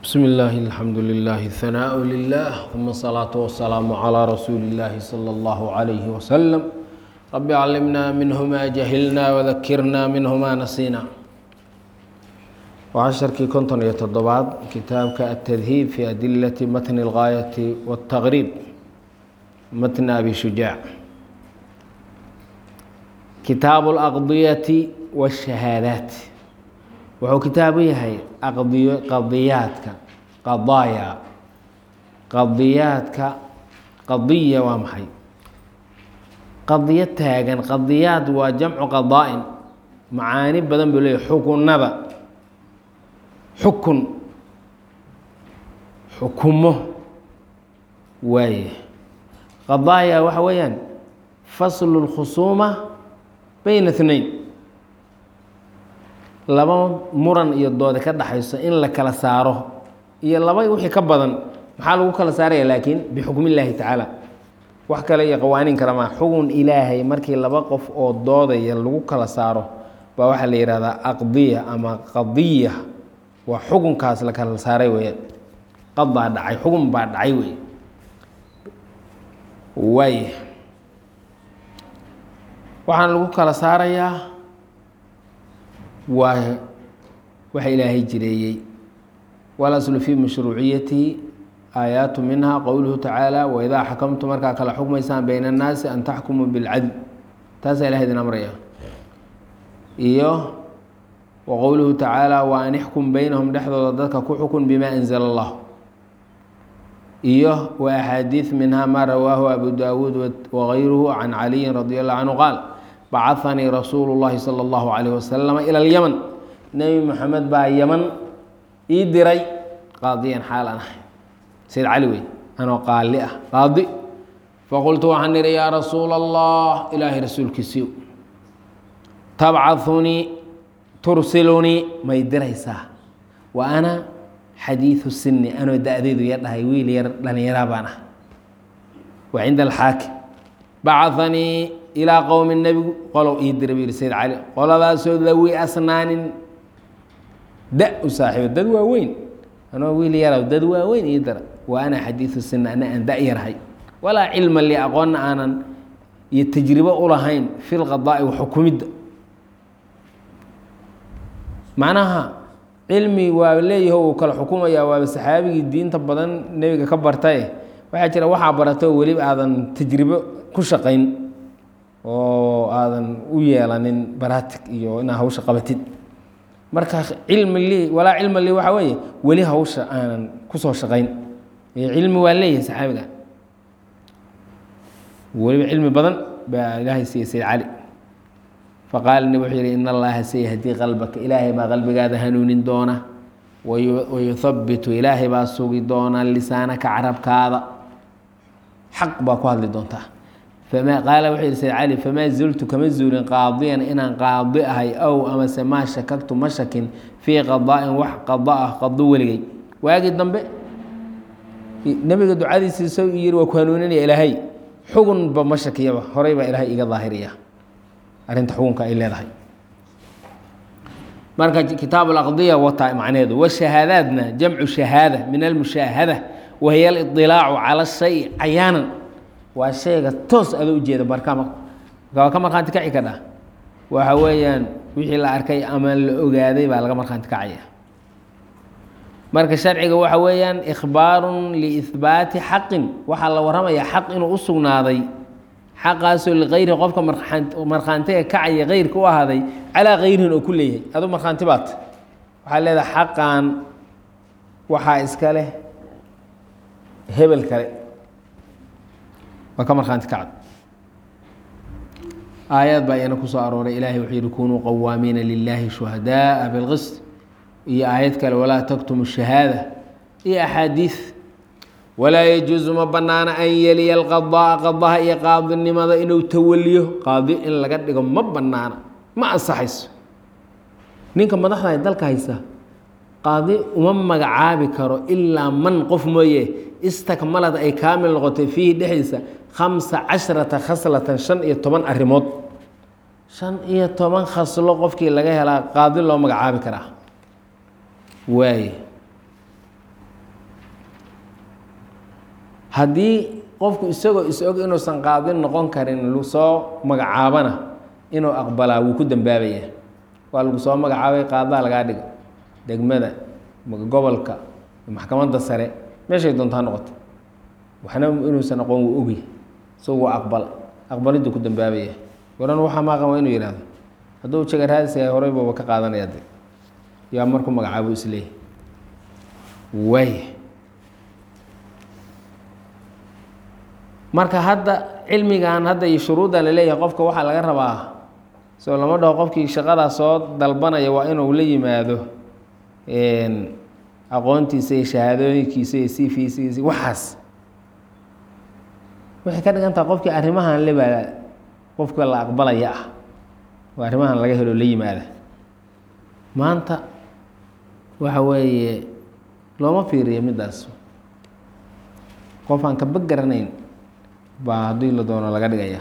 بسم الله الحمد لله الثناء لله ثم الصلاة والسلام على رسول الله صلى الله عليه وسلم رب علمنا منه ما جهلنا وذكرنا منه ما نسينا وعشركii konton iyo toddobaad kitaabka التdهيب في أdiلة mتن الغاية والتغريب mتن أbي شhuجاع kitaaب الأqضية والشhهاadات wuxuu kitaabu yahay aqdiyo qadiyaadka qadaaya qadiyaadka qadiya waa maxay qadiyo taagan qadiyaad waa jamcu qadaa-in macaani badan buu leeyahy xukunada xukun xukumo waaye qadaaya waxa weeyaan faslu اlkhusuuma bayna اثnayn laba muran iyo doode ka dhaxayso in la kala saaro iyo laba wixii ka badan maxaa lagu kala saaraya laakiin bixukm illaahi tacaala wax kale iyo qawaaniin kale maa xugun ilaahay markii laba qof oo doodaya lagu kala saaro baa waxaa la yihahdaa aqdiya ama qadiya waa xukunkaas la kala saaray weeyaan qadaa dhacay xugun baa dhacay wey waay waxaana lagu kala saarayaa waa waxa ilaahay jireeyey walaslu fii mashruuciyatihi aayaatu minha qowluhu tacaala waidaa xakamtu markaa kala xukmaysaan bayna annaasi an taxkumuu bilcadl taasaa ilahay idin amraya iyo wa qowluhu tacaala wa an ixkum beynahum dhexdooda dadka ku xukun bima anzala allah iyo wa axaadiid minha maa rawaahu abu daawuud wagayruhu can caliyin radi allahu canhu qaal bacahanii rasuulu llahi sala allahu calayh wasalama ila alyaman nebi moxamed baa yaman ii diray qaadiyan xaal an ahay sayd cali wey anoo qaali ah qaadi faqultu waxaan idhi yaa rasuula allah ilaahay rasuulkiisiiw tabcahunii tursilunii may diraysaa wa ana xadiidu sini anoo da-deedu ya dhahay wiil yar dhallinyaraa baan ah wa cinda alxaakim bacahanii ilaa qowmi nebigu qolow ii dira buu yihi sayd cali qoladaasoo dawi asnaanin da u saaxiibo dad waaweyn anoo wiil yaraw dad waaweyn ii dira wa ana xadiidu sina ana aan da yarhay walaa cilma li aqoonna aanan iyo tajribo ulahayn fi lqadaa'i wa xukumidda macnaha cilmi waa leeyaho uu kala xukumayaa waaba saxaabigii diinta badan nebiga ka bartaye waxaa jira waxaa barato weliba aadan tajribo ku shaqayn oo aadan u yeelanin baratig iyo inaad hawsha qabatid marka cilmi li walaa cilma li waxaa weeye weli hawsha aanan kusoo shaqayn cilmi waa leeyahay saxaabiga weliba cilmi badan baa ilaahay siiyey sayd cali faqaala nib wuxuu yihi in allaha sayahdii qalbaka ilaahay baa qalbigaada hanuunin doona wayuhabitu ilaahay baa sugi doona lisaanaka carabkaada xaq baa ku hadli doontaa qaala wuxuu yihi sayd cali famaa zultu kama zuulin qaadiyan inaan qaadi ahay ow amase maa shakagtu ma shakin fii qadaa'in wax qada ah qado weligay waagii dambe nebiga ducadiisii soo yiri waa ku hanuuninaya ilaahay xugunba ma shakiyaba horay baa ilaahay iga daahiriya arrinta xugunka ay leedahay marka kitaab alaqdiya wataa macneheedu washahaadaadna jamcu shahaada min almushaahada wahiya aliطilaacu cala shay cayaanan waa shayga toos ada ujeeda barkama waa ka markhaanti kaci kadha waxa weeyaan wixii la arkay ama la ogaaday baa laga markhaanti kacaya marka sharciga waxa weeyaan ikhbaarun liihbaati xaqin waxaa la warramayaa xaq inuu u sugnaaday xaqaasoo likayri qofka markhaantiga kacaya keyrka u ahaaday calaa kayrihin oo ku leeyahay adu markhaanti baat waxaa leedahay xaqan waxaa iska leh hebel kale waa ka markhaanti kacda aayaad baa iyana kusoo arooray ilaahay wuxuu yihi kunuu qawaamiina lilaahi shuhadaaa bilqist iyo aayad kale walaa taktumu shahaada iyo axaadiid walaa yajuusu ma banaana an yeliya alqadaa qadaha iyo qaadinimada inuu tawaliyo qaadi in laga dhigo ma banaana ma ansaxayso ninka madaxda dalka haysa qaadi uma magacaabi karo ilaa man qof mooye istakmalad ay kaamil noqotay fiihi dhexdiisa khamsa casharata khaslatan shan iyo toban arrimood shan iyo toban khaslo qofkii laga helaa qaadi loo magacaabi karaa waaye haddii qofku isagoo is-og inuusan qaadin noqon karin soo magacaabana inuu aqbalaa wuu ku dambaabaya waa lagu soo magacaabay qaadaa lagaa dhigo degmada gobolka maxkamadda sare meeshay doontaa noqoto waxna inuusan aqoon wuu ogyahy isagu waa aqbal aqbaliddu ku dambaabaya waran waxaa maaqan waa inuu yihahdo hadduu jaga raadisaya horey baba ka qaadanaya de yaa markuu magacaabo isleeyahy waay marka hadda cilmigan hadda iyo shuruudda laleeyahay qofka waxaa laga rabaa soo lama dhaho qofkii shaqadaa soo dalbanaya waa inuu la yimaado aqoontiisa iyo shahaadooyinkiisa iyo cvcisa waxaas waxay ka dhigan taha qofkii arrimahan lebaa qofka la aqbalaya ah oo arrimahan laga helo la yimaada maanta waxa weeye looma fiiriyo middaas qof aan kaba garanayn baa haddii la doono laga dhigaya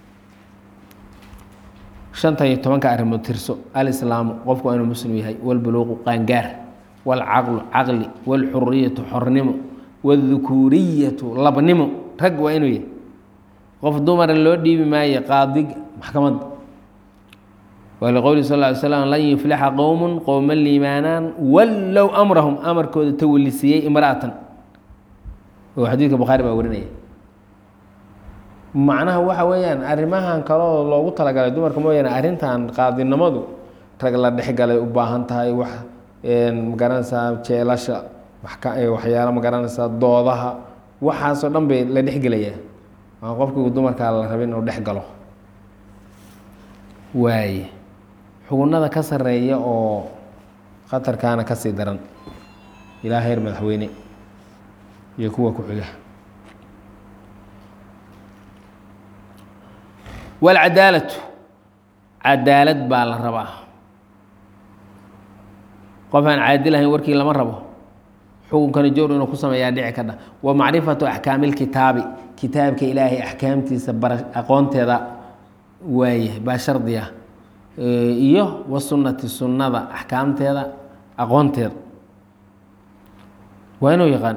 shanta iyo tobanka arrimood tirso alislaamu qofku waa inuu muslim yahay walbuluuqu qaangaar walcaqlu caqli walxuriyatu xornimo wاdukuuriyatu labnimo rag waa inuu yahay qof dumara loo dhiibi maayo qaadiga maxkamadda waliqowli sal ly slam lan yuflixa qowmu qowma liimaanaan wallow amrahum amarkooda tawalisiiyey imra'atan oo xadiidka bukhaari baa warinaya macnaha waxa weeyaan arrimahan kaloo loogu talagalay dumarka mooyaane arrintan qaadinimadu rag la dhexgalay u baahan tahay wax magaranaysaa jeelasha waxyaalo magaranaysaa doodaha waxaasoo dhan bay la dhexgelayaa aa qofkii dumarkaa la rabin inuu dhex galo waaye xugunada ka sareeya oo khatarkaana kasii daran ilaa heer madaxweyne iyo kuwa ku xiga walcadaalatu cadaalad baa la rabaa qof aan caadil ahayn warkii lama rabo xukunkana jowr inuu ku sameeyaa dhici kadha wa macrifatu axkaami lkitaabi kitaabka ilaahay axkaamtiisa bara aqoonteeda waaye baa shardiya iyo wa sunnati sunnada axkaamteeda aqoonteeda waa inuu yaqaan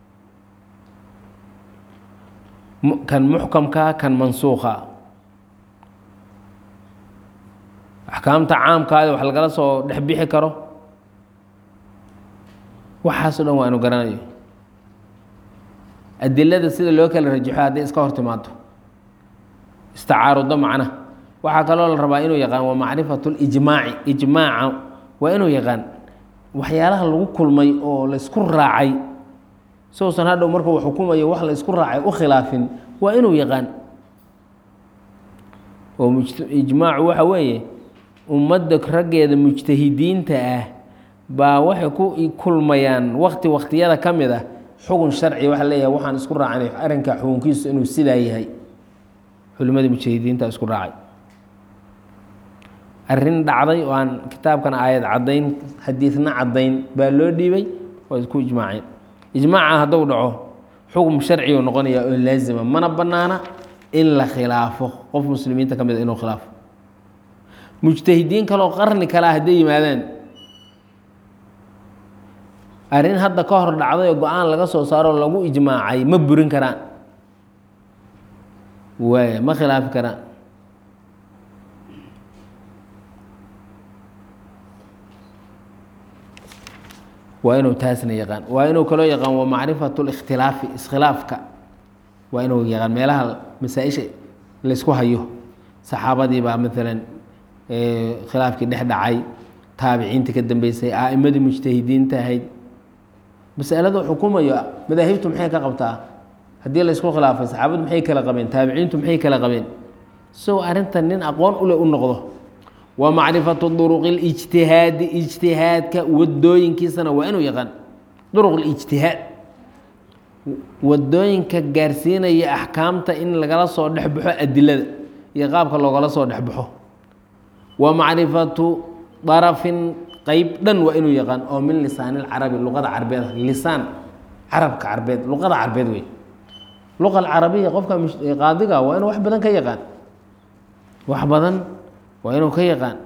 kan muxkamka kan mansuuqa axkaamta caamkaada wax lagala soo dhex bixi karo waxaasoo dhan waa inu garanayo adilada sida loo kala rajaxo hadday iska hor timaado istacaarudo macna waxaa kaloo la rabaa inuu yaqaan waa macrifatu lijmaaci ijmaaca waa inuu yaqaan waxyaalaha lagu kulmay oo laysku raacay sousan hadhow markuu xukumayo wax laysku raacay u khilaafin waa inuu yaqaan oo ijmaacu waxa weeye ummadda raggeeda mujtahidiinta ah baa waxay ku kulmayaan wakti waktiyada ka mid ah xugun sharci waxa leeyahay waxaan isku raacanay arrinka xukunkiisu inuu sidaa yahay culimadii mujtahidiinta isku raacay arrin dhacday oo aan kitaabkan aayad caddayn xadiidna caddayn baa loo dhiibay waa isku ijmaaceen ijmaaca hadduu dhaco xukun sharcigu noqonaya oo laazima mana bannaana in la khilaafo qof muslimiinta ka mid a inuu khilaafo mujtahidiin kaleo qarni kalea hadday yimaadaan arrin hadda ka hor dhacday oo go-aan laga soo saaro oo lagu ijmaacay ma burin karaan waaya ma khilaafi karaan waa inuu taasna yaqaan waa inuu kaloo yaqaan waa macrifatu likhtilaafi iskhilaafka waa inuu yaqaan meelaha masaa-isha laysku hayo saxaabadii baa maalan khilaafkii dhex dhacay taabiciinta ka dambeysay a'imadii mujtahidiinta ahayd masaladu xukumayo madaahibtu maxay ka qabtaa haddii laysku khilaafay saxaabadu maxay kala qabeen taabiciintu maxay kala qabeen isagoo arrintan nin aqoon ule u noqdo wa macrifatu duruqi اlijtihaadi ijtihaadka wadooyinkiisana waa inuu yaqaan duruq اlijtihaad wadooyinka gaarsiinaya axkaamta in lagala soo dhexbaxo adilada iyo qaabka loogala soo dhexbaxo wa macrifatu darafin qeyb dhan waa inuu yaqaan oo min lisaan اlcarabi luqada carbeed lisaan carabka carbeed luqada carbeed wey luqa alcarabiya qofka qaadiga waa inuu wax badan ka yaqaan wax badan waa inuu ka yaqaan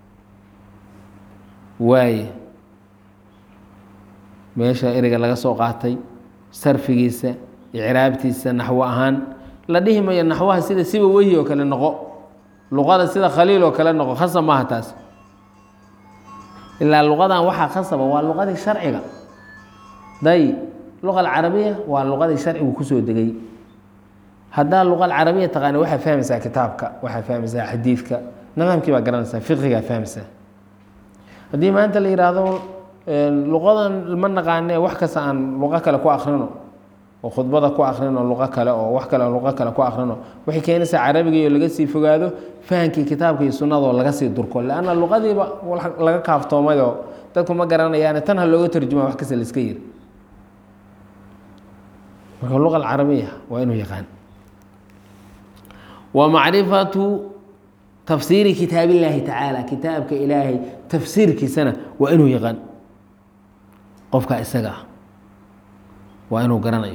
waaye meesha ereyga laga soo qaatay sarfigiisa icraabtiisa naxwo ahaan la dhihi mayo naxwaha sida siba wehi oo kale noqo luqada sida khaliil oo kale noqo khasab maaha taas ilaa luqadan waxaa khasaba waa luqadii sharciga day luqa alcarabiya waa luqadii sharcigu kusoo degay haddaa luqa alcarabiya taqaani waxaa fahmaysaa kitaabka waxaa fahmaysaa xadiidka nidaamkii baa garanaysaa fiqigaa fahmaysaa haddii maanta la yidhaahdo luqadan ma naqaane wax kasta aan luqo kale ku akrino oo khudbada ku akrino luqo kale oo wax kale luqo kale ku akrino waxay keenaysaa carabiga oo laga sii fogaado fahamkii kitaabka iyo sunnadoo laga sii durko leanna luqadiiba laga kaaftoomayoo dadku ma garanayaane tan ha looga tarjuma wax kasta la iska yiri marka luqa alcarabiya waa inuu yaqaan wa macrifatu tafsiiri kitaab illaahi tacaala kitaabka ilaahay tafsiirkiisana waa inuu yaqaan qofka isaga ah waa inuu garanayo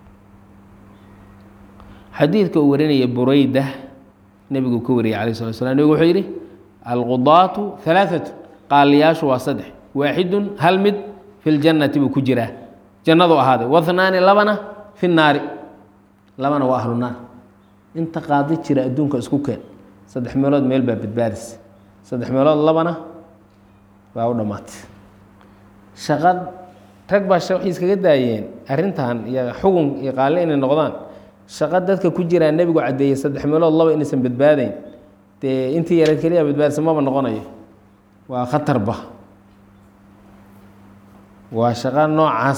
xadiidka uu warinaya bureyda nebigu ka wariyay alayh slat slam nebigu wuxuu yidhi alqudaatu halaaثatu qaaliyaashu waa saddex waaxidun hal mid fi ljannati buu ku jiraa jannadu ahaaday wahnaani labana fi naari labana waa ahlu naar inta qaadi jira adduunka isku keen saddex meelood meel baa badbaadis saddex meelood labana waa u dhammaatay shaqad rag baa waxay iskaga daayeen arrintan iyo xugun iyo qaalle inay noqdaan shaqo dadka ku jiraa nebigu caddeeyey saddex meelood laba inaysan badbaadayn dee intii yareed keliya badbaadisa maba noqonayo waa khatarba waa shaqo noocaas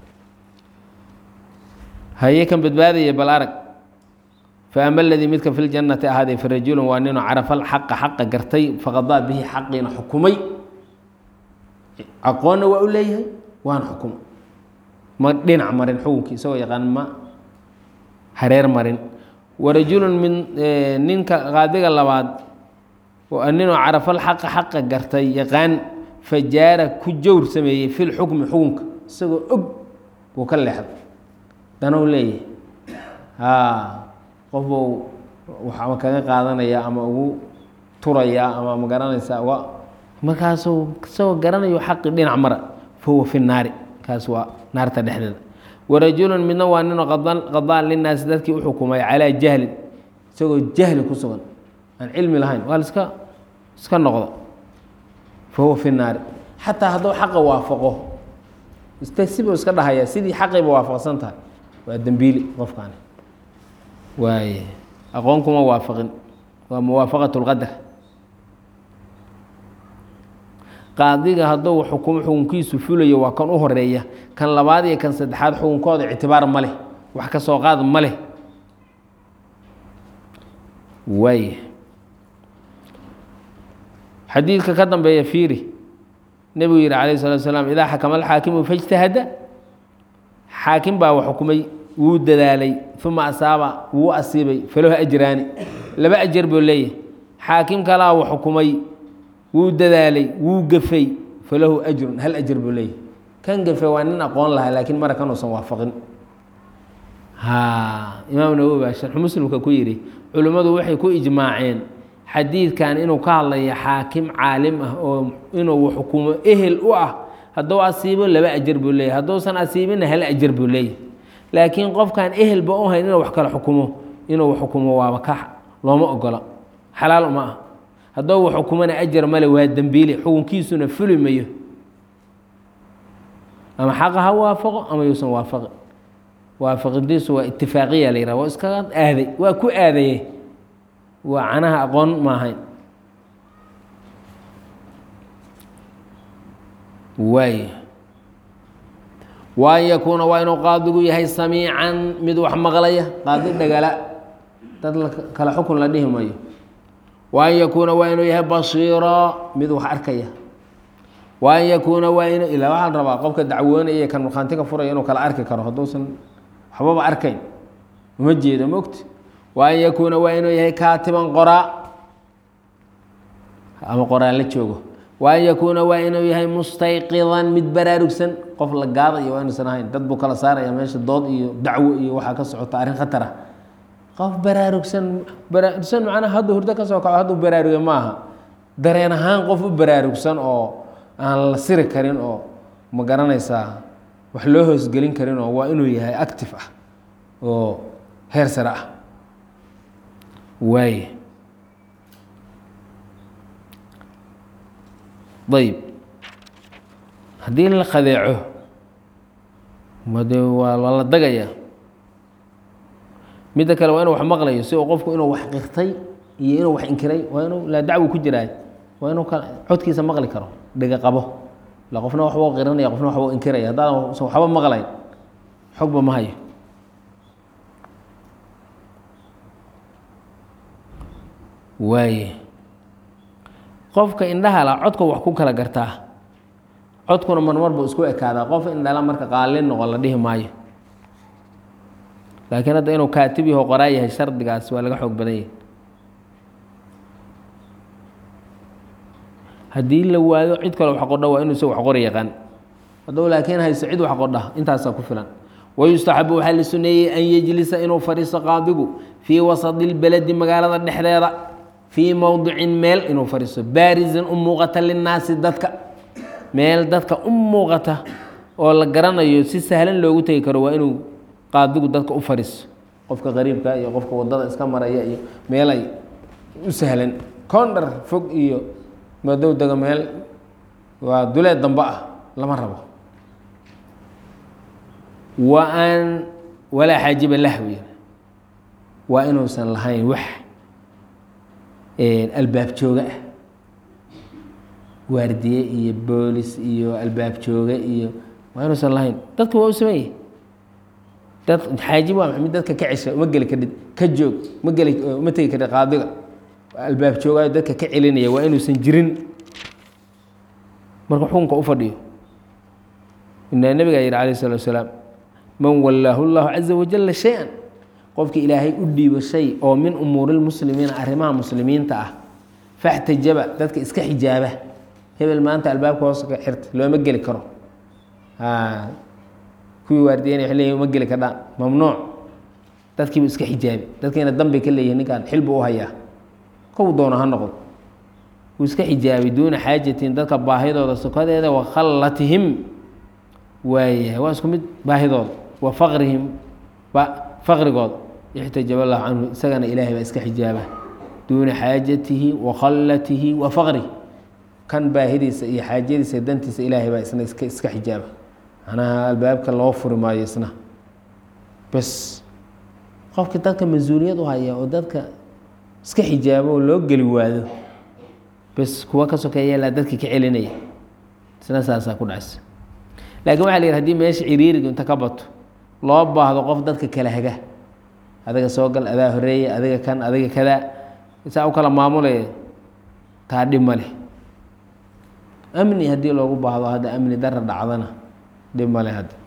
haye kan badbaadaya bal arag faama aladii midka fi ljannati ahaaday farajulun waa ninuu carafa alxaqa xaqa gartay faqadaa bihi xaqiina xukumay aqoonna waa u leeyahay waana xukumay ma dhinac marin xukunkii isagoo yaqaan ma hareer marin warajulun min ninka qaadiga labaad ninuu carafa alxaqa xaqa gartay yaqaan fajaara ku jawr sameeyey fi lxukmi xukunka isagoo og buu ka leexday danuu leeyahay haa qof buu waxama kaga qaadanaya ama ugu turaya ama ma garanaysa uga markaasuu isagoo garanayo xaqi dhinac mara fahuwa fi naari kaas waa naarta dhexdeeda warajulun midna waa ninoo qadaan linaasi dadkii u xukumay calaa jahlin isagoo jahli ku sugan aan cilmi lahayn waa liska iska noqda fahuwa fi naari xataa hadduu xaqa waafaqo iste sibuu iska dhahaya sidii xaqiiba waafaqsan tahay waa dembiili qofkaani waaye aqoon kuma waafaqin waa muwaafaqat اlqadar qaadiga hadduu xukumo xukunkiisu fulayo waa kan u horeeya kan labaad iyo kan saddexaad xukunkooda ictibaar ma leh wax ka soo qaad ma leh waay xadiidka ka dambeeya fiiri nebigu yihi calayh الsalatu slaam idaa xakama alxaakimu faاjtahada xaakim baa wax xukumay wuu dadaalay uma asaaba wuu asiibay falahu ajraani laba ajar buu leeyahay xaakim kalaa uu xukumay wuu dadaalay wuu gafay falahu ajrun hal ajar buu leeyahay kan gafay waa nin aqoon lahaa laakiin mara kanuusan waafaqin ha imaam nawowi baa sharxu muslimka ku yidhi culimmadu waxay ku ijmaaceen xadiidkan inuu ka hadlayo xaakim caalim ah oo inuu xukumo ehel u ah hadduu asiibo laba ajar buu leeyahy hadduusan asiibinna hal ajar buu leeyahy laakiin qofkaan ehelba u hayn inuu wax kale xukumo inuu xukumo waaba ka looma ogola xalaal uma ah hadduu wax xukumona ajar male waa dembiile xukunkiisuna fuli mayo ama xaqa ha waafaqo ama yuusan waafaqi waafaqidiisu waa itifaaqiya la yihah waa iskaga aaday waa ku aadaye waa canaha aqoon maahayn waay waan yakuuna waa inuu qaadigu yahay samiican mid wax maqlaya qaadi dhagala dad kale xukun la dhihi mayo waan yakuuna waa inuu yahay basiira mid wax arkaya waan yakuuna waa inu ilaa waxaan rabaa qofka dacwoonaya kan markhaantiga furaya inuu kala arki karo hadduusan waxbaba arkayn uma jeedo mogti waan yakuuna waa inuu yahay kaatiban qoraa ama qoraa la joogo waan yakuuna waa inuu yahay mustayqidan mid baraarugsan qof la gaadayo waa inuusan ahayn dad buu kala saaraya meesha dood iyo dacwo iyo waxaa ka socota arrin khatar ah qof baraarugsan baraarugsan macnaha hadduu hurdo ka soo kaco hadduu baraarugay ma aha dareen ahaan qof u baraarugsan oo aan la siri karin oo ma garanaysaa wax loo hoosgelin karin oo waa inuu yahay active ah oo heer sare ah waaye ayb haddii la qadeeco made waa waa la dagayaa midda kale waa inuu wax maqlayo si uu qofku inuu wax qirtay iyo inuu wax inkiray waa inuu laa dacwi ku jiraay waa inuu ka codkiisa maqli karo dhega qabo la qofna waxbuu qiranaya qofna waxbuu inkiraya haddaadan usan waxba maqlayn xogba ma hayo waaye qofka indhaha la codka wax ku kala gartaa codkuna marmar buu isku ekaadaa qof indhala marka qaalin noqon la dhihi maayo laakiin hadda inuu kaatib yaho qoraa yahay shardigaas waa laga xoog badan yahay haddii la waayo cid kale wax qodha waa inuu isaga wax qori yaqaan hadduu laakiin hayso cid wax qodha intaasaa ku filan wayustaxabu waxaa la suneeyey an yejlisa inuu fadhiisto qaadigu fii wasadi lbeledi magaalada dhexdeeda fii mowdicin meel inuu fadhiisto baarisan u muuqata linnaasi dadka meel dadka u muuqata oo la garanayo si sahlan loogu tegi karo waa inuu qaadigu dadka u fadhiisto qofka qariibka iyo qofka wadada iska maraya iyo meel ay u sahlan kondhar fog iyo madow dega meel waa duleed dambe ah lama rabo wa an walaa xaajiba lahwi waa inuusan lahayn wax albaab jooga ah waardiye iyo boolis iyo albaab jooga iyo waa inuusan lahayn dadka waa u sameeye dad xaajib waa mid dadka ka cesha uma geli kadhid ka joog ma geli uma tegi kadhid qaadiga albaab joogaayo dadka ka celinaya waa inuusan jirin marka xukunka u fadhiyo inaa nabigaa yihi alayh الsalatu wasalaam man wallaahu اllahu caza wajala shay-an qofki ilaahay u dhiibo shay oo min umuuri lmuslimiina arrimaha muslimiinta ah faxtajaba dadka iska xijaaba hebel maanta albaabka hoos ka xirta looma geli karo kuwii waardiyeynay wa leeyihin uma geli kardhaan mamnuuc dadkiibu iska xijaabi dadkiina danbay ka leeyihin ninkaan xil buu u hayaa kow doono ha noqdo wuu iska xijaabay duuna xaajatin dadka baahidooda sokadeeda wa khallatihim waayahay waa isku mid baahidooda wa faqrihim faqrigooda ixtajaba allahu canhu isagana ilaahay baa iska xijaaba duuna xaajatihi wa khallatihi wa faqrihi kan baahidiisa iyo xaajadiisa dantiisa ilaahay baa isna iska iska xijaaba macnaha albaabka loo furi maayo isna bes qofki dadka mas-uuliyad u haya oo dadka iska xijaabo oo loo geli waado bes kuwa ka sokeeya laa dadka ka celinaya isna saasaa ku dhacaysa laakiin waxa la yidhi hadii meesha ciriiriga inta ka bato loo baahdo qof dadka kala haga adiga soo gal adaa horeeya adiga kan adiga kadaa saa u kala maamulaya taa dhib ma leh amni haddii loogu baahdo hadda amni dara dhacdana dhib ma leh hadda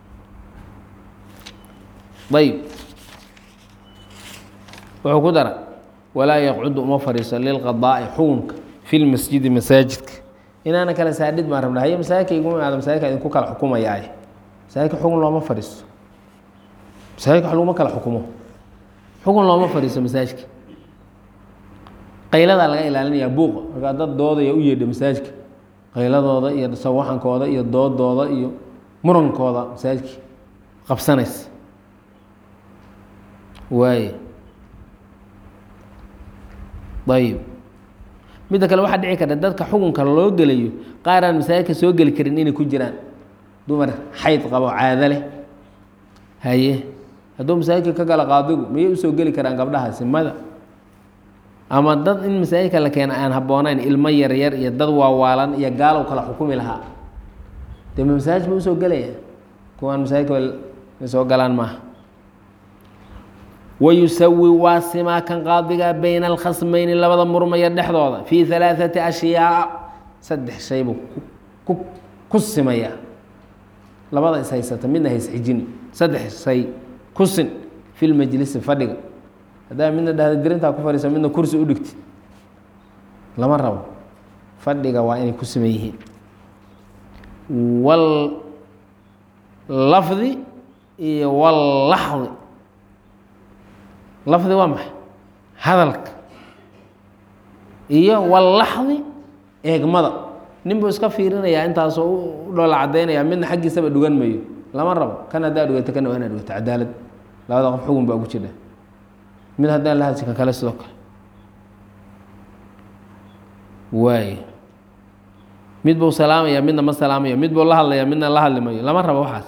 ayb wuxuu ku dara walaa yaqcudu uma fadhiiso lilqadaa'i xukunka fi lmasjidi masaajidka inaana kala saadhid baan rabna haye masaajidka iguma imaado masaajidka idinku kala xukumayaaye masaajidka xukun looma fadhiiso masaajidka wax laguma kala xukumo xukun looma fadhiiso masaajidka qayladaa laga ilaalinayaa buuqa markaa dad doodaya u yeedha masaajidka qayladooda iyo sawaxankooda iyo doodooda iyo murankooda masaajidka qabsanaysa waaye ayib midda kale waxaa dhici karta dadka xukunka loo gelayo qaar aan masaajidka soo geli karin inay ku jiraan dumar xayd qabo caado leh haye hadduu masaajidka ka gala qaadigu miyay usoo geli karaan gabdhahaasi mada ama dad in masaajidka la keena aan habboonayn ilmo yaryar iyo dad waawaalan iyo gaalow kala xukumi lahaa dee ma masaajid ba usoo gelaya kuwaan masaajidka soo galaan maaha wayusawi waa simaa kan qaadiga bayna alkhasmayni labada murmaya dhexdooda fii halaaثati ashyaa saddex shay buu ku ku simaya labada is haysata midna haysxijin saddex shay ku sin fi lmajlisi fadhiga haddaa midna dhahda dirintaa ku fadhiisa midna kursi u dhigti lama rabo fadhiga waa inay ku siman yihiin wal lafdi iyo wallaxdi lafdi waa maxay hadalka iyo wallaxdi eegmada nin buu iska fiirinayaa intaasoo u dhoola caddaynaya midna xaggiisaba dhugan mayo lama rabo kan haddaa dhugato kana waa inaa dhugato cadaalad labada qof xugun baa ugu jira mid haddaan la hadsi kan kale sidoo kale waay mid buu salaamaya midna ma salaamayo mid buu la hadlaya midna la hadli mayo lama rabo waxaas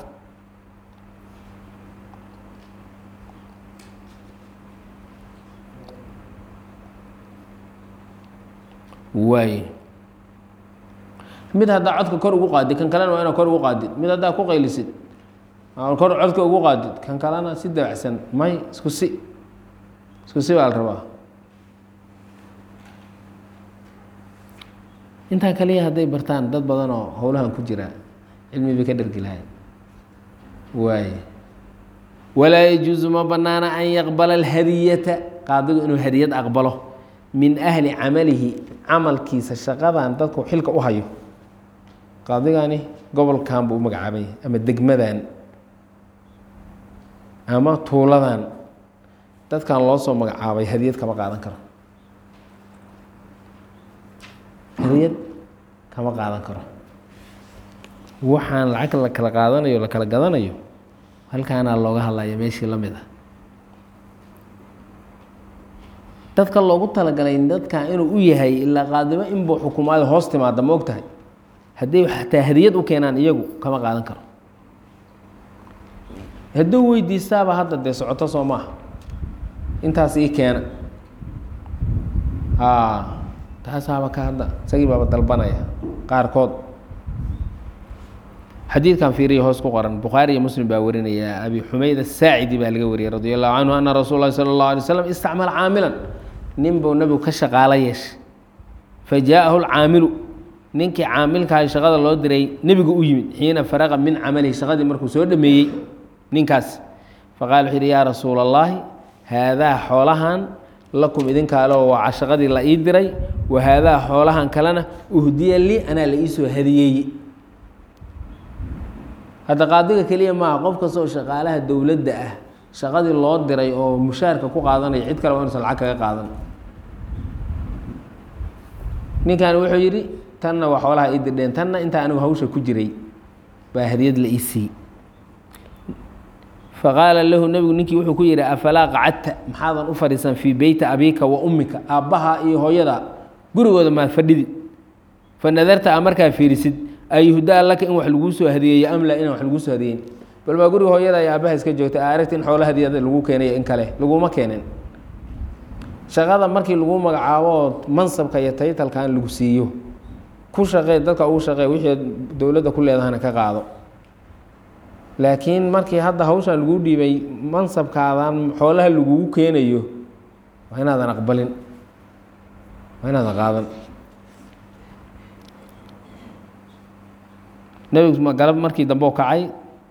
waay mid haddaa codka kor ugu qaadid kan kalena waa inaa kor ugu qaadid mid haddaa ku qaylisid kor codka ugu qaadid kan kalena si dabacsan may isku si isku si baa la rabaa intaa kaliya hadday bartaan dad badan oo howlahan ku jira cilmi bay ka dhergi lahayn waay walaa yajuusu ma banaana an yaqbala alhadiyata qaadigu inuu hadiyad aqbalo min ahli camalihi camalkiisa shaqadan dadku xilka u hayo qaadigani gobolkan buu u magacaabay ama degmadan ama tuuladan dadkan loo soo magacaabay hadiyad kama qaadan karo hadiyad kama qaadan karo waxaan lacag la kala qaadanayo la kala gadanayo halkaanaa looga hadlaya meeshii la mid ah dadka loogu talagalay dadkan inuu u yahay ilaa qaadimo inbuu xukumaado hoos timaada ma og tahay hadday xataa hadiyad u keenaan iyagu kama qaadan karo hadduu weydiistaaba hadda dee socoto soo maaha intaas ii keena taasaaba ka hadda isagii baaba dalbanaya qaarkood xadiidkan fiiriya hoos ku qoran bukhaari iyo muslim baa warinaya abi xumayd asaacidi baa laga wariyay radi allahu canhu ana rasuul lahi sala اllahu alay slam istacmala caamilan nin buu nebigu ka shaqaalo yeeshay fa jaaءahu lcaamilu ninkii caamilkaha shaqada loo diray nebigu u yimid xiina faraqa min camalihi shaqadii markuu soo dhameeyey ninkaas faqala wuxuu yidhi yaa rasuula اllahi haadaa xoolahan lakum idinkaalo waa shaqadii la ii diray wa haadaa xoolahan kalena uhdiya lii anaa la iisoo hadiyeeye hadda qaadiga keliya maaha qof kasta oo shaqaalaha dowladda ah shaqadii loo diray oo mushaarka ku qaadanaya cid kale waa inuusan lacag kaga qaadan ninkan wuxuu yidhi tanna waa xoolaha ii dirdheen tanna intaa anigu hawsha ku jiray baa hadiyad la ii siiyey faqaala lahu nebigu ninkii wuxuu ku yidhi afalaa qacadta maxaadan u fadhiisan fii beyti abiika wa ummika aabbaha iyo hooyada gurigooda maad fadhidi fa nadarta a markaa fiirisid ayuhdaa laka in wax laguu soo hadiyeeyo amla inaan wax laguu soo hadiyeyn bal maa guriga hooyada iyo aabbaha iska joogta a aragti in xoola hadiyada lagu keenayo in kale laguma keenin shaqada markii lagu magacaabo mansabka iyo taytalkan lagu siiyo ku shaqee dadka ugu shaqee wixii dowladda ku leedahana ka qaado laakiin markii hadda hawshan laguu dhiibay mansabkaadan xoolaha lagugu keenayo waa inaadan aqbalin waa inaadan qaadan nebigu galab markii dambe u kacay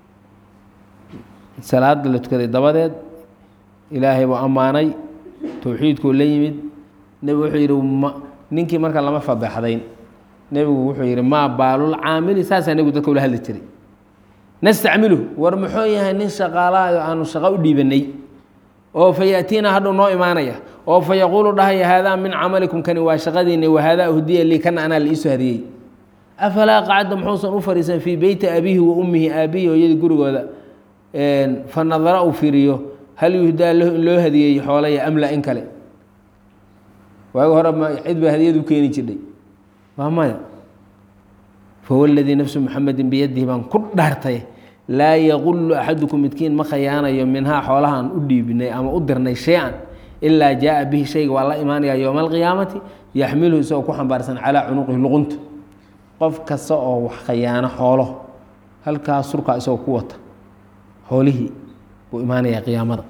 salaada la tukaday dabadeed ilaahay buu ammaanay towxiidkuu la yimid nebigu wuxuu yidhi ma ninkii marka lama fadeexdayn nebigu wuxuu yidhi maa baalul caamili saasaa nebigu dadka ula hadli jiray nastacmilu war muxuu yahay nin shaqaalahayo aanu shaqo u dhiibanay oo fa yaatiina hadhuu noo imaanaya oo fa yaquulu dhahaya haadaa min camalikum kani waa shaqadiinni wa haadaa uhdiya lii kana anaa la iisoo hadiyey afalaa qacda muxuusan u fadhiisan fii beyti abiihi wa ummihi aabbihi hooyadii gurigooda fa nadara uu fiiriyo hal yuhdaa lahu in loo hadiyeeyo xoolaya amla in kale waagi hore ma cid baa hadiyad u keeni jirdhay waa maya fahuwa aladii nafsu muxamedin biyadihi baan ku dhaartay laa yaqulu axadukum midkiin ma khayaanayo minhaa xoolahaan u dhiibinay ama u dirnay shay-an ilaa jaaa bihi shayga waa la imaanaya yowma alqiyaamati yaxmiluhu isagoo ku xambaarsan calaa cunuqihi luqunta qof kasta oo wax khayaano xoolo halkaas surkaa isagoo ku wata xoolihii buu imaanayaa qiyaamada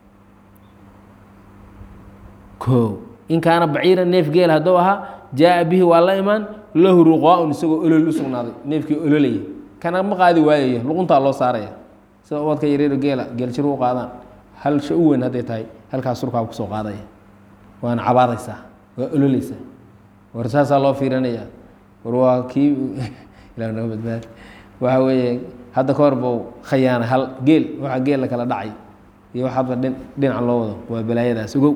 o in kaana baciira neef geel hadduu ahaa jaaa bihi waa la imaan lahu ruqaa-un isagoo olol u sugnaaday neefkii ololaya kana ma qaadi waayaya luquntaa loo saaraya sida ubadka yareero geela geeljir u qaadaan hal sha u weyn hadday tahay halkaas surkaa kusoo qaadaya waana cabaadaysaa waa ololeysaa war saasaa loo fiirinaya war waa kii ila naga badbaad waxa weeye hadda ka hor buu khayaana hal geel waxa geel la kala dhacay iyo wax hadba dhin dhinaca loo wado waa balaayadaas ogow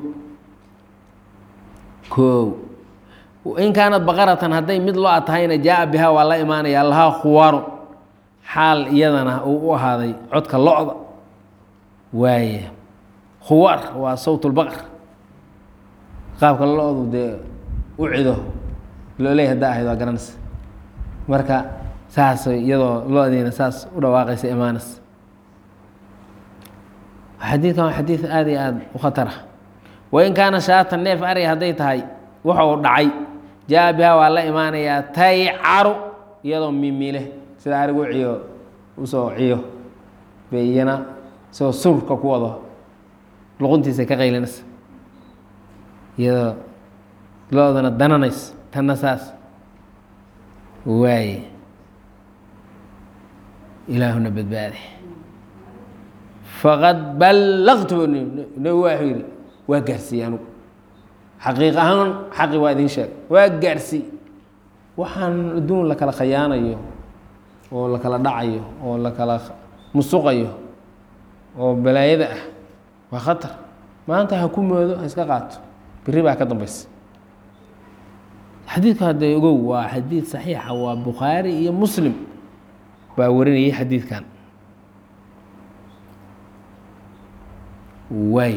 o in kaanad baqaratan hadday mid lo-a tahayna jaaa bihaa waa la imaanaya lahaa khuwaaro xaal iyadana uu u ahaaday codka lo-da waaya khuwaar waa sawt lbaqar qaabka lo-du dee u cido looley haddaa ahayd waa garanaysa marka saas iyadoo lo-diina saas u dhawaaqaysa imaanas xadiidkan waa xadiid aada iyo aada u khatar ah wain kaana shaatan neef ariga hadday tahay waxa uu dhacay jaa biha waa la imaanayaa taycaru iyadoo mimile sida arigu ciyo usoo ciyo bay iyana isagoo surka ku wado luquntiisa ka qaylinaysa iyadoo lo-dana dananayso tanna saas waaye ilaahuna badbaade faqad ballaqtu nabi waxuu yidhi waa gaarsiiyey anugu xaqiiq ahaan xaqi waa idin sheeg waa gaarsiiy waxaan adduun la kala khayaanayo oo la kala dhacayo oo la kala musuqayo oo balaayada ah waa khatar maanta ha ku moodo ha iska qaato beri baa ka dambaysa xadiidku hadda ogow waa xadiid saxiixa waa bukhaari iyo muslim baa warinayay xadiidkan waay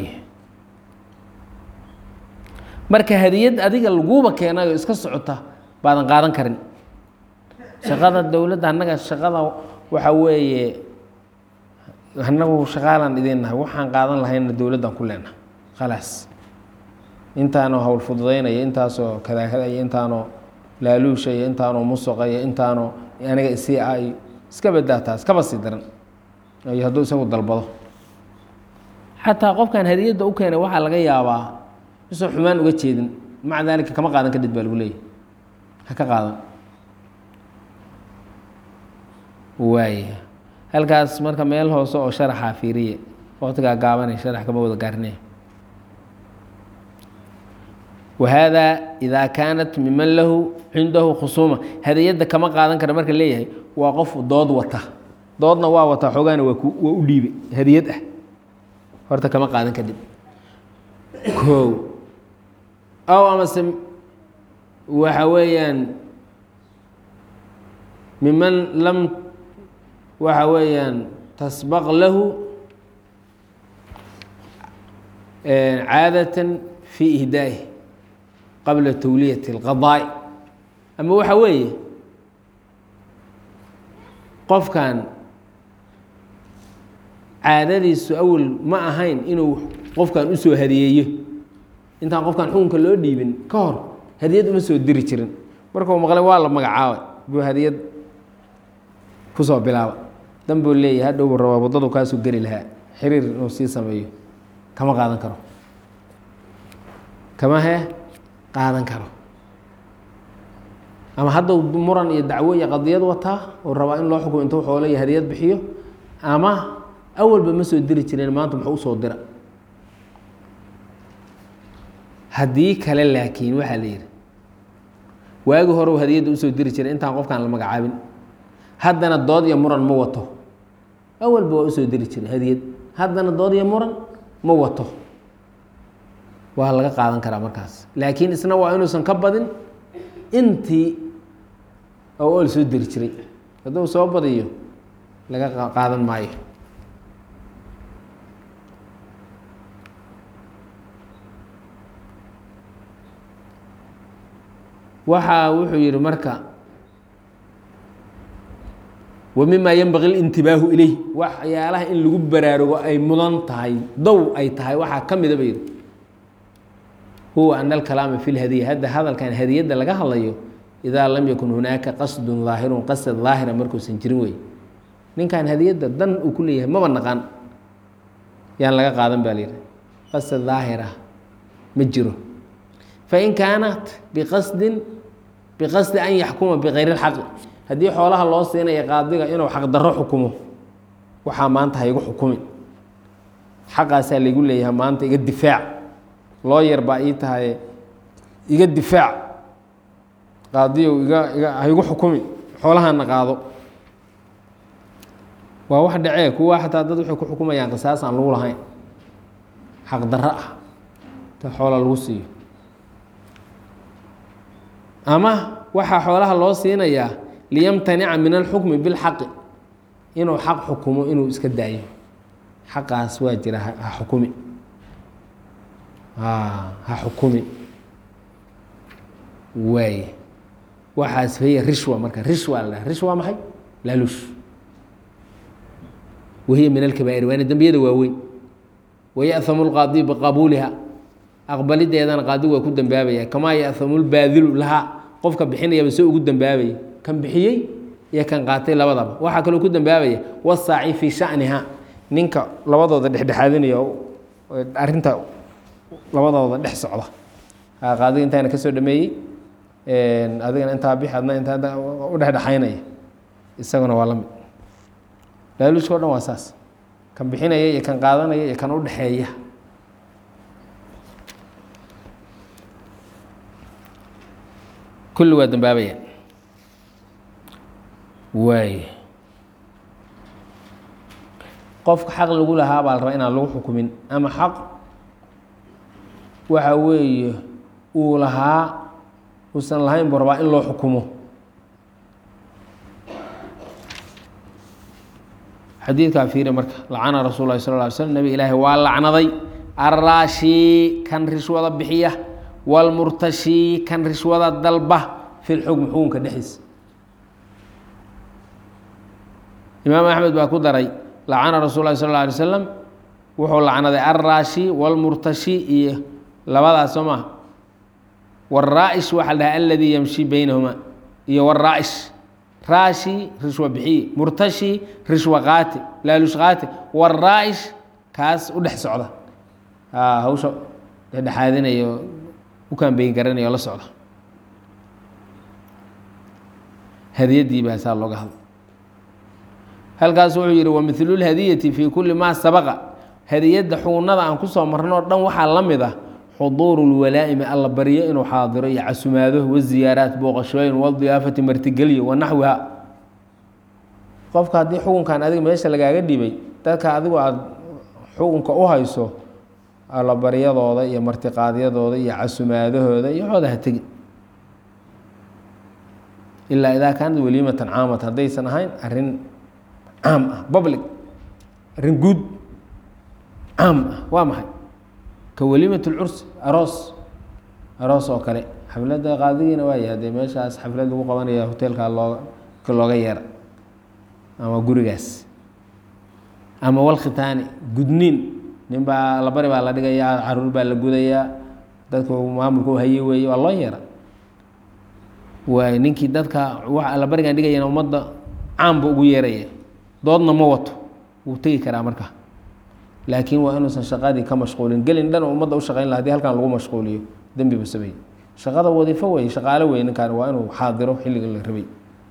marka hadiyad adiga laguuba keenayo iska socota baadan qaadan karin shaqada dowladda annaga shaqada waxa weeye annagu shaqaalaan idin nahay waxaan qaadan lahayna dowladdan ku leenahay khalaas intaanoo hawl fududaynaya intaasoo kadaakadaya intaanoo laaluusha iyo intaanoo musuqa iyo intaanoo aniga isii ah iyo iska badaa taas kaba sii daran iyo hadduu isagu dalbado xataa qofkan hadiyadda u keenay waxaa laga yaabaa isoo xumaan uga jeedin maca daalika kama qaadan kadhid baa lagu leeyahy ha ka qaadan waaya halkaas marka meel hoose oo sharaxaa fiiriye waqtigaa gaabanay sharax kama wada gaarnay wahada idaa kaanat miman lahu cindahu khusuuma hadiyadda kama qaadan kara marka leeyahay waa qof dood wata doodna waa wataa xoogaana waa ku waa u dhiibe hadiyad ah horta kama qaadan kadib kow aw amase waxa weeyaan miman lam waxa weeyaan tasbaq lahu caadatan fi ihdaaih qabla tawliyati اlqadaa'i ama waxa weeye qofkan caadadiisu awel ma ahayn inuu qofkan usoo hadiyeeyo intaan qofkan xukunka loo dhiibin ka hor hadiyad uma soo diri jirin markuu maqlay waa la magacaabay buu hadiyad kusoo bilaaba dan buu leeyahay hadhowbu rabaa waddadu kaasuu geli lahaa xiriir inuu sii sameeyo kama qaadan karo kama he qaadan karo ama hadduu muran iyo dacwo iyo qadiyad wataa oo rabaa in loo xukumo intuu xoole iyo hadiyad bixiyo ama awalba ma soo diri jireen maanta muxuu usoo dira haddii kale laakiin waxaa la yidhi waagi hore u hadiyadda usoo diri jiray intaan qofkaan la magacaabin haddana dood iyo muran ma wato awalba waa usoo diri jiray hadiyad haddana dood iyo muran ma wato waa laga qaadan karaa markaas laakiin isna waa inuusan ka badin intii oo ool soo diri jiray hadduu soo badiyo laga qaadan maayo waxaa wuxuu yihi marka wa mima yenbaqi اlintibaahu ilayh waxyaalaha in lagu baraarugo ay mudan tahay dow ay tahay waxaa ka mida ba yihi huwa ana alkalaama fi lhadiya hadda hadalkan hadiyadda laga hadlayo idaa lam yakun hunaaka qasdun daahirun qasad daahira markuusan jirin wey ninkan hadiyadda dan uu ku leeyahay maba naqaan yaan laga qaadan ba la yihi qasad daahira ma jiro fain kaanat biqasdin biqasdi an yaxkuma bikayri اlxaqi haddii xoolaha loo siinaya qaadiga inuu xaqdarro xukumo waxaa maanta haygu xukumin xaqaasaa laygu leeyahay maanta iga difaac loo yar baa ii tahay iga difaac qaadiyow iga iga haygu xukumin xoolahana qaado waa wax dhacee kuwa xataa dad waxay ku xukumayaan qisaas aan lagu lahayn xaqdarro ah ta xoola lagu siiyo ama waxaa xoolaha loo siinayaa liyamtanica min alxukmi bilxaqi inuu xaq xukumo inuu iska daayo xaqaas waa jira ha ha xukumi ha xukumi waay waxaas hiya rishwa marka rishwa la dhaha rishwa maxay laaluush wahiya min alkabaa'ir waana dembiyada waaweyn wayaأhamu lqaadi biqabuuliha aqbalideedana qaadigu waa ku dembaabaya kamaa yaأhamu lbaadilu lahaa qofka bixinayaba se ugu dembaabaya kan bixiyey iyo kan qaatay labadaba waxaa kaloo ku dembaabaya wasaaci fii shaniha ninka labadooda dhexdhexaadinaya arinta labadooda dhex socda qaadiga intaana kasoo dhameeyey adigana intaa bix adna intaa u dhexdhexaynaya isaguna waa la mid laaluushka o dhan waa saas kan bixinaya iyo kan qaadanaya iyo kan u dhexeeya kulli waa dambaabaya waay qofka xaq lagu lahaa baa la rabaa inaan lagu xukumin ama xaq waxa weeye uu lahaa uusan lahayn buu rabaa in loo xukumo xadiidkaa fiiri marka lacana rasul lahi sal ly slm nabi ilaahi waa lacnaday arraashi kan rishwada bixiya wاlmurtashi kan rishwada dalba fi lxukm xukunka dhexdiisa imaam axmed baa ku daray lacana rasul lahi sal ه alay slam wuxuu lacnaday alraashi wاlmurtashi iyo labadaas soo maha wاraa'ish waxaa la dhaha aladii yamshi beynahuma iyo wاraa'ish raashi rishwa bixiye murtashi rishwa qaati laalush qaati wاraa'ish kaas u dhex socda hawsha dhexdhexaadinayo u kaambeyn garanayo la socda hadiyadii baa saa looga hadla halkaas wuxuu yihi wamilu lhadiyati fi kuli maa sabaqa hadiyadda xugunada aan kusoo marnoo dhan waxaa la mid ah xuduuru lwalaa'imi alla baryo inuu xaadiro iyo casumaado waziyaaraat booqashooyin wadiyaafati martigelyo wanaxwiha qofka haddii xukunkan adiga meesha lagaaga dhibay dadka adigu aada xukunka u hayso allabaryadooda iyo martiqaadyadooda iyo casumaadahooda iyo xooda ha tegi ilaa idaa kaanad waliimatan caamata haddaysan ahayn arin caam ah public arrin guud caam ah waa maxay ka waliimat lcursi aroos aroos oo kale xafladda qaadigiina waaya haddee meeshaas xaflad lagu qabanaya hoteelkaa looga ka looga yeera ama gurigaas ama walkhitaani gudniin nin baa labari baa la dhigayaa caruur baa la gudayaa dadku maamulka u haye weeye waa loo yeera waay ninkii dadka wa labarigan dhigayana ummadda caamba ugu yeeraya doodna ma wato wuu tegi karaa markaa laakiin waa inuusan shaqadii ka mashquulin gelin dhan ummadda u shaqayn laha hadii halkan lagu mashquuliyo dembi buu sameeyey shaqada wadiifo wey shaqaalo wey ninkan waa inuu xaadiro xilliga la rabay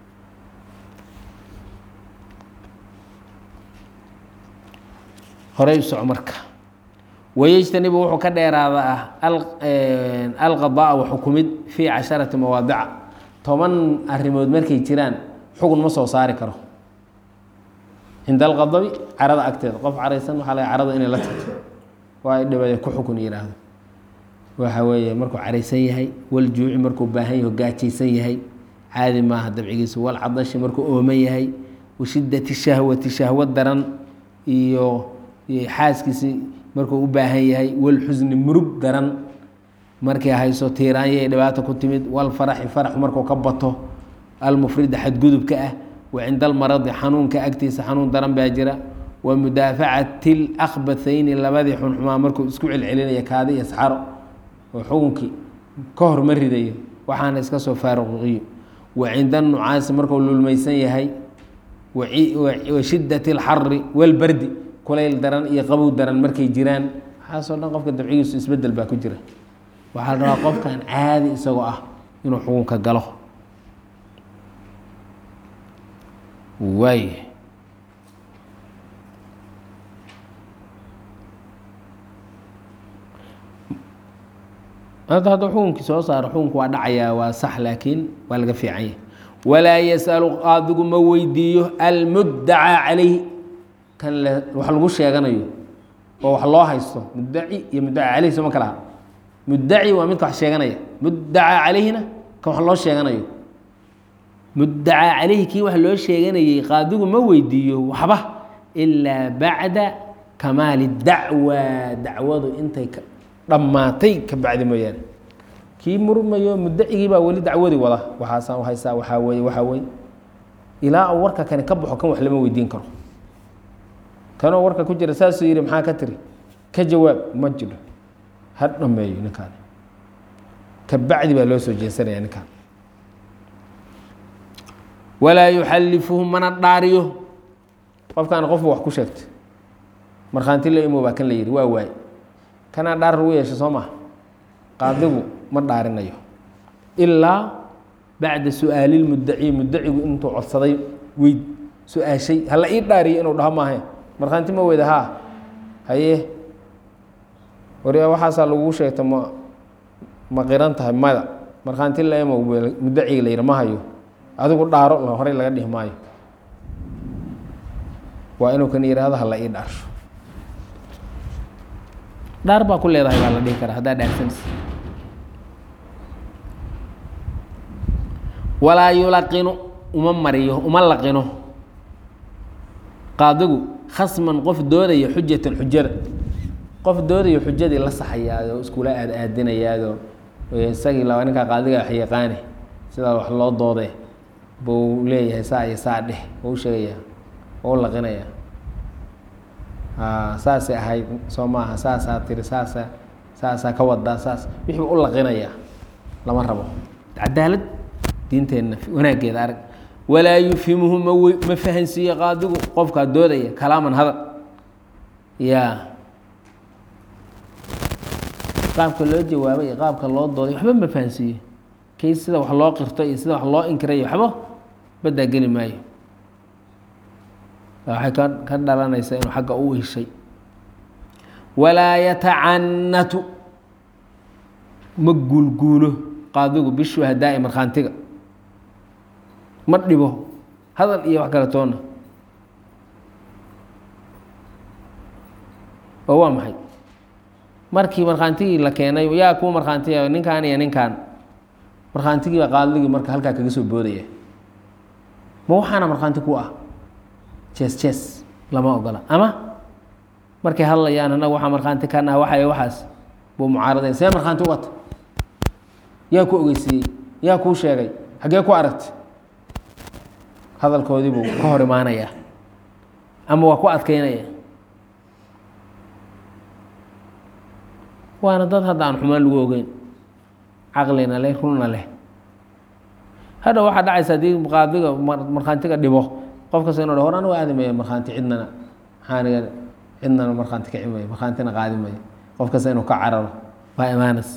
horey u soco marka wayejtanibu wuxuu ka dheeraada ah alqadaa wa xukumid fii casharati mawaadica toban arrimood markay jiraan xugun ma soo saari karo cinda alqadabi carada agteeda qof caraysan waxaa laga carada inay la tagto waa dhibaya ku xukun yidhaahdo waxa weeye markuu caraysan yahay waljuuci markuu baahan yaho gaajaysan yahay caadi maaha dabcigiisa walcadashi markuu ooman yahay washidati shahwati shahwad daran iyo xaaskiisi markuu u baahan yahay walxusni murug daran markay hayso tiiraanya ay dhibaata ku timid walfaraxi faraxu markuu ka bato almufrida xadgudubka ah wa cinda almaradi xanuunka agtiisa xanuun daran baa jira wa mudaafacati lakbathayni labadii xunxumaa markuu isku celcelinaya kaadi iyo saxaro oo xukunkii ka hor ma ridayo waxaana iska soo faaruqiyo wa cinda anucaasi markuu lulmaysan yahay wa shidati alxari walbardi kulayl daran iyo qabow daran markay jiraan waxaasoo dhan qofka dabcigiisu isbedel baa ku jira waxaa la rabaa qofkan caadi isagoo ah inuu xukunka galo waay hadda hadda xukunkii soo saaro xukunku waa dhacayaa waa sax laakiin waa laga fiican yahay walaa yasalu qaadigu ma weydiiyo almuddacaa calayhi kan wax lagu sheeganayo oo wax loo haysto muddaci iyo muddaca caleyhi soma kala aha muddaci waa midka wax sheeganaya muddacaa calayhina kan wax loo sheeganayo muddacaa calayhi kii wax loo sheeganayey qaadigu ma weydiiyo waxba ilaa bacda kamaali dacwa dacwadu intay ka dhammaatay ka bacdi mooyaane kii murmayo mudacigii baa weli dacwadii wada waxaasaan haysaa waxaa weye waxaa weye ilaa uu warka kani ka baxo kan wax lama weydiin karo kanoo warka ku jira saasuu yidhi maxaa ka tiri ka jawaab ma jiro ha dhameeyo ninkaan ka bacdi baa loo soo jeesanaya ninkaan walaa yuxallifuhu mana dhaariyo qofkaan qofba wax ku sheegtay markhaanti la imo baa kan la yidhi waa waaye kanaa dhaar lagu yeesha soo maha qaadigu ma dhaarinayo ilaa bacda su-aali lmudaci mudacigu intuu codsaday weyd su-aashay hala ii dhaariyo inuu dhaho maahe markhaanti ma weyda haa haye wariya waxaasaa lagugu sheegta ma ma qiran tahay mada markhaanti la imo mudaciga la yidhi ma hayo adigu dhaaro horey laga dhihi maayo waa inuu kan yihahdo hala ii dhaarsho dhaar baa ku leedahay baa la dhihi karaa haddaa dhaarsanaysa walaa yulaqinu uma mariyo uma laqino qaadigu khasman qof doodaya xujatan xujada qof doodayo xujadii la saxayaado iskula aad aadinayaado isagii laba ninkaa qaadiga wax yaqaane sidaa wax loo doode buu leeyahay saa iyo saa dheh oo u sheegaya oo u laqinaya saasay ahayd soo maaha saasaa tiri saasa saasaa ka wadaa saas wixii u laqinaya lama rabo cadaalad diinteenna wanaaggeeda arag walaa yufhimuhu ma w ma fahansiiye qaadigu qofkaa doodaya kalaaman hadal ya qaabka loo jawaabay iyo qaabka loo dooday waxba ma fahansiiye kay sida wax loo qirto iyo sida wax loo inkirayo waxba baddaa geli maayo waxay ka ka dhalanaysaa inuu xagga u heshay walaa yatacanatu ma guulguulo qaadigu bishuhadaa'i markhaantiga ma dhibo hadal iyo wax kale toona oo waa maxay markii markhaantigii la keenay yaa kuwa markhaantiga ninkan iyo ninkan markhaantigii baa qaadigii marka halkaa kaga soo boodaya ma waxaana markhaanti ku ah jees jees lama ogola ama markay hadlayaan annaga waxaa markhaanti ka naha waxay waxaas buu mucaaraday see markhaanti u wata yaa ku ogeysiiyey yaa kuu sheegay xaggee ku aragtay hadalkoodii buu ka hor imaanayaa ama waa ku adkeynaya waana dad hadda aan xumaan lagu ogeyn caqlina leh runna leh hadha waxaa dhacaysa haddii qaadiga markhaantiga dhibo qof kasta inu hor anigu aadi mayo markhaanti cidnana maxaaniga cidnana markhaanti kaci mayo markhaantina qaadi mayo qof kasta inuu ka cararo waa imaanas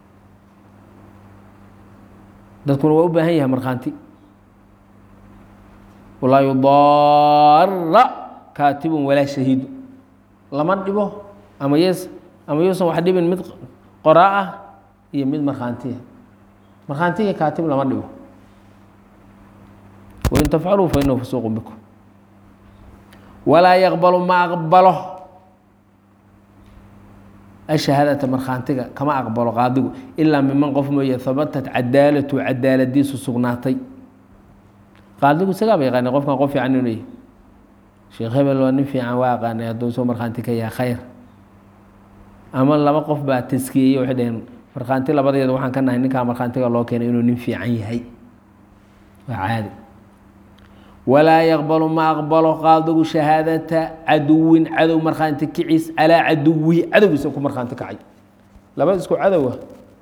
dadkuna waa u baahan yahay markhaanti walaa yudaara kaatibun walaa shahiidu lama dhibo ama yes ama yuusan wax dhibin mid qoraa ah iyo mid markhaantiya markhaantiga kaatib lama dhibo wain tafcaluu fa inahu fusuuqu bikum walaa yaqbalu ma aqbalo ashahaadata markhaantiga kama aqbalo qaadigu ilaa miman qof mooye habatat cadaalatu cadaaladiisu sugnaatay qaadigu isagaaba yaqaanay qofkan qof fiican inuu yahy sheekh hebel waa nin fiican waa aqaanay hadduu soo markhaanti ka yahay khayr ama laba qof baa taskiyeyey waxay dhaheen markhaanti labadeeda waxaan ka nahay ninkaa markhaantiga loo keenay inuu nin fiican yahay waa caadi walaa yaqbalu ma aqbalo qaadigu shahaadata caduwin cadow markhaanti kiciis calaa caduwihi cadowgiisa ku markhaanti kacay laba isku cadowa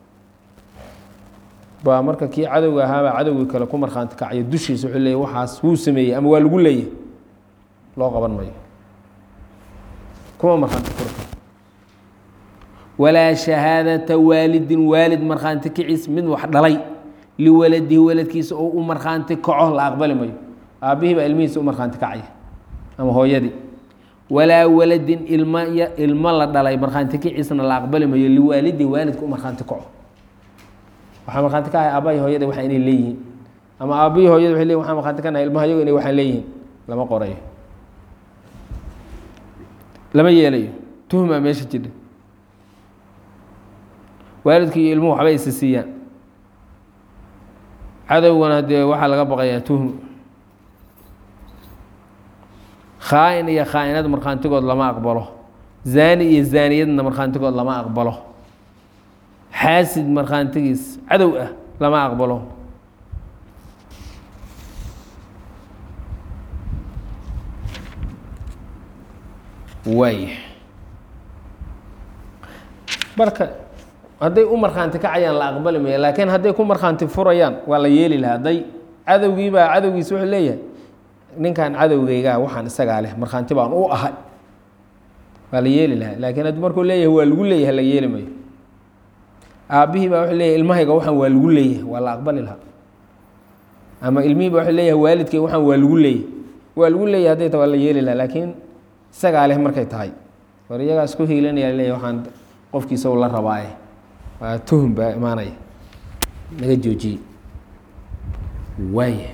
baa marka kii cadowga ahaabaa cadowgii kale ku markhaanti kacayo dushiisa wuxuu leeyay waxaas wuu sameeyey ama waa lagu leeyahy loo qaban mayo kuma markhaanti furi walaa shahaadata waalidin waalid markhaanti kiciis mid wax dhalay liwaladihi waladkiisa oo u markhaanti kaco la aqbali mayo aabbihii baa ilmihiisa u markhaanti kacaya ama hooyadii walaa waladin ilm ilmo la dhalay markhaanti kiciisna la aqbali mayo liwaalidihi waalidka u markhaanti kaco waxaa markhaanti ka ahay aabbahi hooyada waxa inay leeyihiin ama aabbihii hooyada waxay leyihin waxaan markhaanti ka nahay ilmaha yago inay waxaan leeyihiin lama qorayo lama yeelayo tuhmaa meesha jidha waalidka iyo ilmuhu waxbay isa siiyaan cadowgana dee waxaa laga baqayaa tuhmu khaa-in iyo khaa-inad markhaantigood lama aqbalo zaani iyo zaaniyadna markhaantigood lama aqbalo xaasid markhaantigiis cadow ah lama aqbalo waay marka hadday u markhaanti kacayaan la aqbali maya laakiin hadday ku markhaanti furayaan waa la yeeli lahaa hadday cadowgiibaa cadowgiis wuxuu leeyahay ninkan cadowgaygaa waxaan isagaa leh markhaanti baan u ahay waa la yeeli lahaa laakiin hadduu markuu leeyahay waa lagu leeyahay la yeeli mayo aabbihii baa wuxuu leeyahay ilmahayga waxaan waa lagu leeyahay waa la aqbali lahaa ama ilmihii baa wuxuu leeyahay waalidkay waxaan waa lagu leeyahay waa lagu leeyahay hadday ta waa la yeeli lahaa laakiin isagaa leh markay tahay war iyagaa isku hiilanaya leeyahay waxaan qofkiisa u la rabaaye waa tuhum baa imaanaya naga joojiyey waaya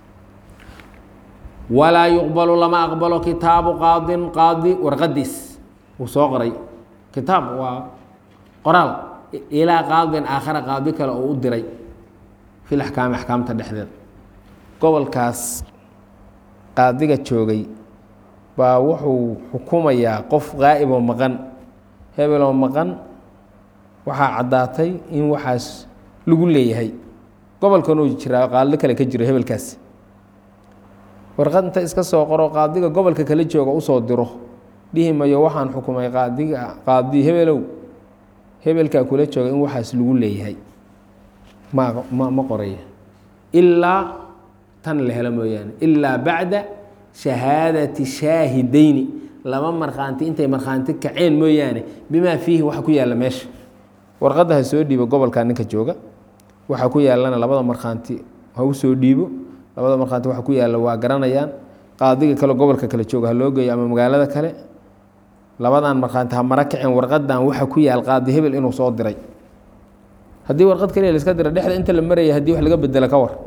walaa yuqbalu lama aqbalo kitaabu qaadin qaadi warqadiis uu soo qoray kitaab waa qoraal ilaa qaadin aakhara qaadi kale oo u diray fil axkaami axkaamta dhexdeeda gobolkaas qaadiga joogay baa wuxuu xukumayaa qof qaa'iboo maqan hebeloo maqan waxaa caddaatay in waxaas lagu leeyahay gobolkan uu jiraa qaadlo kale ka jiro hebelkaas warqad inta iska soo qoro qaadiga gobolka kala jooga usoo diro dhihi mayo waxaan xukumay qaadiga qaadi hebelow hebelkaa kula jooga in waxaas lagu leeyahay ma ma ma qoraya ilaa tan la helo mooyaane ilaa bacda shahaadati shaahidayni laba markhaanti intay markhaanti kaceen mooyaane bimaa fiihi waxa ku yaalla meesha warqadda ha soo dhiibo gobolka ninka jooga waxaa ku yaallana labada markhaanti ha u soo dhiibo labada markhaanti waxa ku yaalla waa garanayaan qaadiga kale gobolka kale jooga ha loo geeyo ama magaalada kale labadan markhaanti ha mara kaceen warqadan waxa ku yaal qaadi hebel inuu soo diray haddii warqad kaliya laiska dira dhexda inta la maraya haddii wax laga bedelo ka war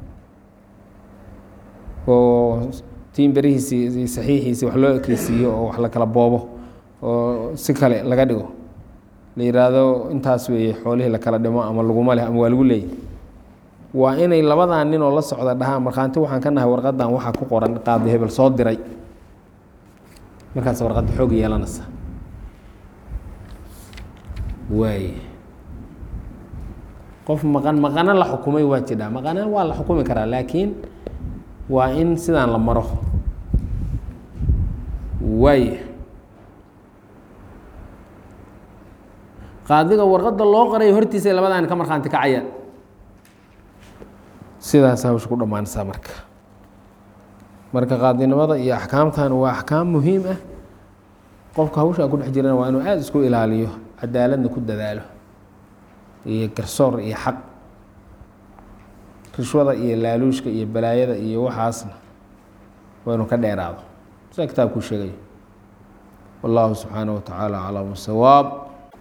oo tiin berihiisii saxiixiisii wax loo ekeysiiyo oo wax la kala boobo oo si kale laga dhigo la yidhaahdo intaas weeye xoolihii la kala dhimo ama laguma leh ama waa lagu leeyahy waa inay labadan ninoo la socda dhahaan markhaanti waxaan ka nahay warqadan waxaa ku qoran qaadi hebel soo diray markaas warqadda xoog yeelanaysa waay qof maqan maqano la xukumay waa jidhaa maqana waa la xukumi karaa laakiin waa in sidaan la maro waay qaadiga warqadda loo qoray hortiisa labadaan ka markhaanti kacayaan sidaas hawsha ku dhammaanaysaa marka marka qaadinimada iyo axkaamtan waa axkaam muhiim ah qofka hawshaa ku dhex jirana waa inuu aada isku ilaaliyo cadaaladna ku dadaalo iyo garsoor iyo xaq rishwada iyo laaluushka iyo balaayada iyo waxaasna waa inuu ka dheeraado sidaa kitaabkuu sheegayo wallahu subxaanaه wa tacaala aclam sawaab